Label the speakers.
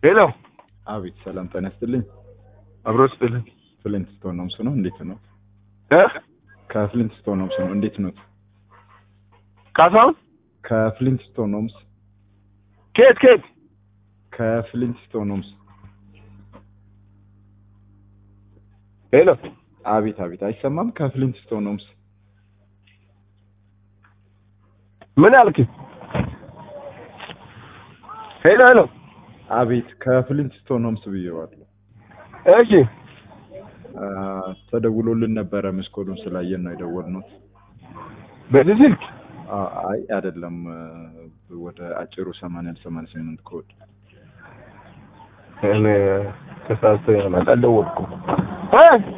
Speaker 1: ሄሎ
Speaker 2: አቤት ሰላም ጤና ይስጥልኝ።
Speaker 1: አብሮ ስጥልን
Speaker 2: ፍሊንት ስቶን ሆምስ ነው። እንዴት ነው?
Speaker 1: እ
Speaker 2: ከፍሊንት ስቶን ሆምስ ነው። እንዴት ነው?
Speaker 1: ካሳሁን
Speaker 2: ከፍሊንት ስቶን ሆምስ
Speaker 1: ኬት ኬት
Speaker 2: ከፍሊንት ስቶን ሆምስ።
Speaker 1: ሄሎ
Speaker 2: አቤት አቤት፣ አይሰማም? ከፍሊንት ስቶን ሆምስ
Speaker 1: ምን አልክ? ሄሎ ሄሎ
Speaker 2: አቤት፣ ከፍሊንት ስቶን ሆምስ ብዬዋለሁ።
Speaker 1: እሺ
Speaker 2: አ፣ ተደውሎልን ነበረ። መስኮቱን ስላየን ነው የደወልነው።
Speaker 1: በዚህ ስልክ
Speaker 2: አ፣ አይ አይደለም፣ ወደ አጭሩ 80 88 ኮድ
Speaker 1: እኔ ተሳስቶ ይሆናል አልደወልኩም እ